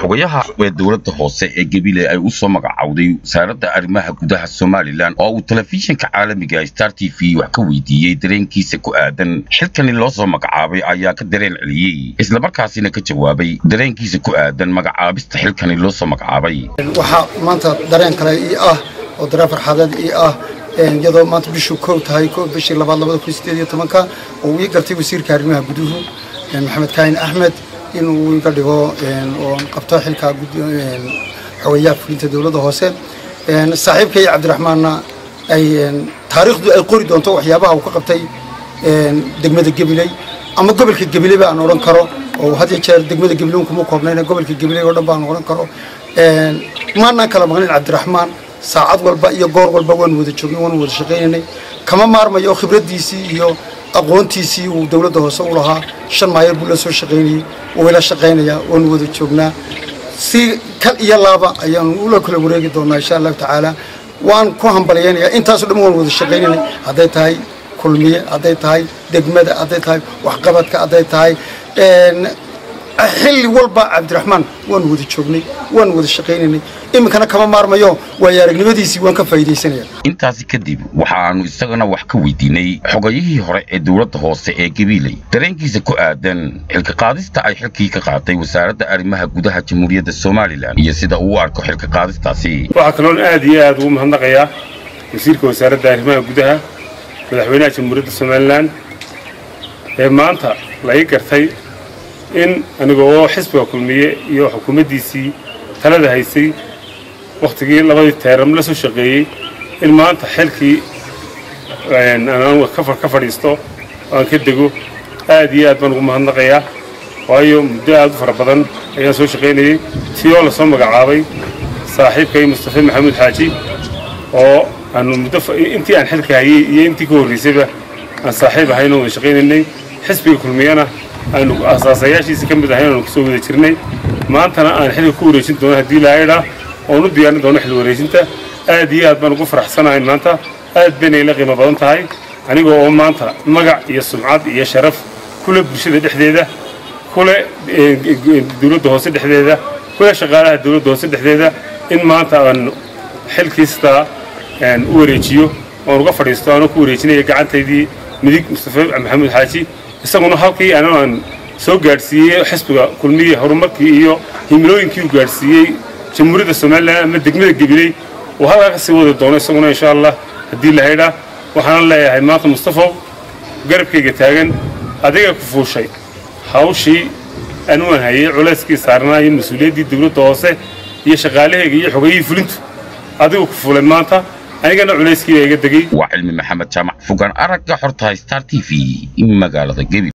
xogayaha ee dowladda hoose ee gebile ay u soo magacowday wasaaradda arrimaha gudaha somalilan oo uu telefishinka caalamiga star t v wax ka weydiiyey dareenkiisa ku aadan xilkani loo soo magacaabay ayaa ka dareen celiyey islamarkaasina ka jawaabay dareenkiisa ku aadan magacaabista xilkani loo soo magacaabay waxaa maanta dareen kale ii ah oo dareen farxadeed ii ah iyadoo maanta bishuu kow tahay kow bishii labaad labada kun sideed iyo tobanka oo ii gartay wasiirka arrimaha guduhu maxamed kaahin axmed inuu iga dhigo oo qabto xilka xogayaha fulinta dowladda hoose saaxiibkay cabdiraxmaanna ay taariikhdu ay qori doonto waxyaabaha uu ka qabtay degmada gabiley ama gobolka gabiley baan odhan karo oo had iyo jeer degmada gabiley kuma koobnayna gobolka gabiley oo dhan baan odhan karo maanaan kala maqnayn cabdiraxmaan saacad walba iyo goor walba waanu wada joognay waanu wada shaqaynaynay kama maarmayo khibraddiisii iyo aqoontiisii uu dowladda hoose u lahaa shan maayar buu la soo shaqaynayey wuu ila shaqaynayaa waanu wada joognaa si kal iyo laaba ayaanu ula kala wareegi doonaa insha allahu tacaala waan ku hambalyaynayaa intaasoo dhan waanu wada shaqaynaynay hadday tahay kulmiye hadday tahay degmada hadday tahay waxqabadka hadday tahay xilli walba cabdiraxmaan waanu wada joognay waanu wada shaqaynaynay iminkana kama maarmayo waayo aragnimadiisii waan ka faa'iidaysanaya intaasi kadib waxaannu isagana wax ka weydiinay xogayihii hore ee dowladda hoose ee gabiiley dareenkiisa ku aadan xilka qaadista ay xilkii ka qaatay wasaaradda arrimaha gudaha jamhuuriyadda somalilan iyo sida uu u arko xilka qaadistaasi waxaa kaloon aad iyo aad ugu mahadnaqayaa wasiirka wasaaradda arrimaha gudaha madaxweynaha jamhuuriyadda somalilan ee maanta la ii gartay in anigoo xisbiga kulmiye iyo xukuumaddiisii talada haysay wakhtigii labadii teeram la soo shaqeeyey in maanta xilkii ka fadhiisto aan ka dego aad iyo aad baan ugu mahadnaqayaa waayo muddo aad u fara badan ayaan soo shaqaynayey tii oo lasoo magacaabay saaxiibkay mustafe maxamuud xaaji oo aanu muddo intii aan xilka hayey iyo intii ka horraysayba aan saaxiib ahayn oo wada shaqaynaynay xisbiga kulmiyana aanu asaasayaashiisa ka mid ahayn aanu kasoo wada jirnay maantana aan xilka ku wareejin doono haddii lahaydhaa oon u diyaarin doono xil wareejinta aad iyo aad baan ugu faraxsanahay maanta aad bayna ila qiimo badan tahay anigoo oo maanta magac iyo sumcad iyo sharaf kule bulshada dhexdeeda kule dowladda hoose dhexdeeda kule shaqaalaha dowladda hoose dhexdeeda in maanta aan xilkiistaa u wareejiyo oon uga fadhiisto aanoo ku wareejinaya gacantaydii midig mustafe maxamuud xaaji isaguna halkii aan soo gaadhsiiyey xisbiga kulmiye horumarkii iyo himilooyinkii uu gaadhsiiyey jamhuuriyadda somalilan ama degmada gabiley uu halkaa ka sii wadi doono isaguna insha allah haddii la haydhaa waxaana leeyahay maanta mustafow garabkayga taagan adiga ku fuushay hawshii anuan hayay culayskii saarnaa iyo mas-uuliyaddii dowladda hoose iyo shaqaalahayga iyo xogayihii fulintu adigu ku fuulay maanta anigana culayskiibaa iga degey waa cilmi maxamed jaamac fogaan aragga xortahay star t v magaalada gebi